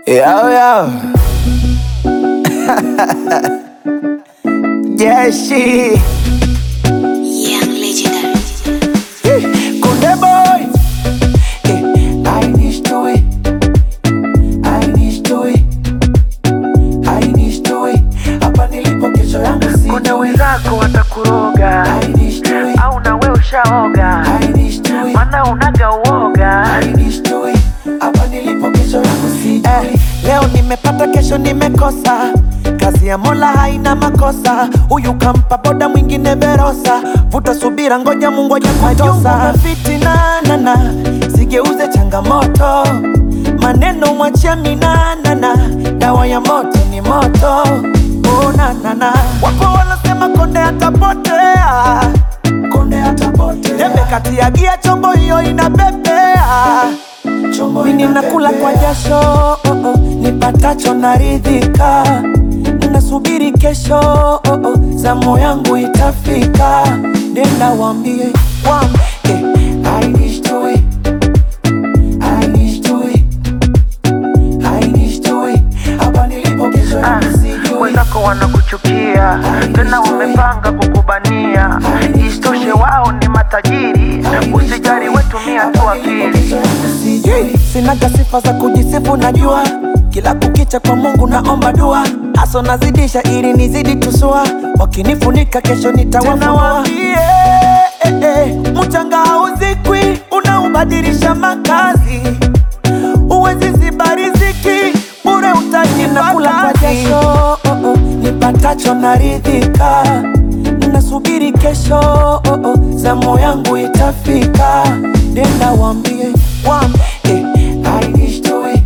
Yo, yo. Jeshi. Young legendary. Eh, Kunde boy. Eh, I need to it. I need to it. I need to it. Hapa nilipo kesho yangu si Kuna wenzako watakuroga I need to it. au nawe ushaoga, I need to it. mana unaga uoga. I need to it. Hapa nilipo kesho yangu si eh, leo nimepata kesho nimekosa kazi ya mola haina makosa huyu kampa boda mwingine verosa vuta subira ngoja mungu aje kutosa fitinanana sigeuze changamoto maneno mwachia minanana dawa ya moto ni moto onanana wapo wanasema konde atapotea konde atapotea debe kati ya gia chombo hiyo inapepea mimi nakula kwa jasho oh, oh, nipatacho naridhika nasubiri kesho oh, oh, zamu yangu itafika nenda wambie wambie I need to it. I need to it. I need to it. Hapa nilipo kesho Ah, yangu sijui. Wenzako wanakuchukia tena wamepanga kukubania, isitoshe wao ni matajiri. Usijali, wetumia tu akili. Sijui, sinaga sifa za kujisifu najua kila kukicha kwa mungu naomba dua aso nazidisha ili nizidi tusua wakinifunika kesho nitawafunua eh, eh, mchanga hauzikwi unaubadilisha makazi uwezi ziba riziki bure utajinakula kwa jasho oh, oh, nipatacho naridhika nasubiri kesho oh, oh, zamu yangu itafika nenda wambie wambie I need to it.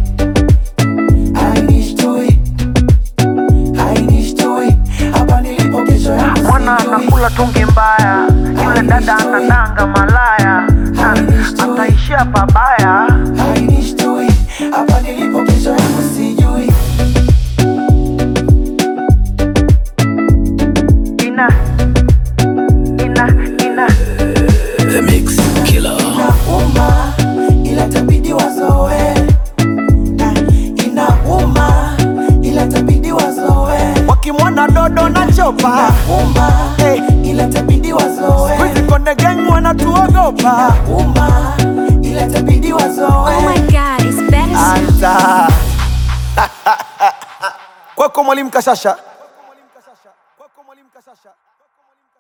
I need to it. I need to it. Hapa nilipo kesho yangu Mwana sijui. anakula tungi mbaya, yule dada anadanga malaya, na ataishia pabaya. I need to it. Hapa nilipo kesho yangu sijui. Ina ina ina Inauma, ila itabidi wazoe. Ah, Inauma, ila itabidi wazoe. wakimwona dodo na chopa Inauma, ila itabidi wazoe. Squeezy Konde Gang wanatuogopa Inauma, ila itabidi wazoe. Oh my god, it's better. Anta. Kwako mwalimu Kashasha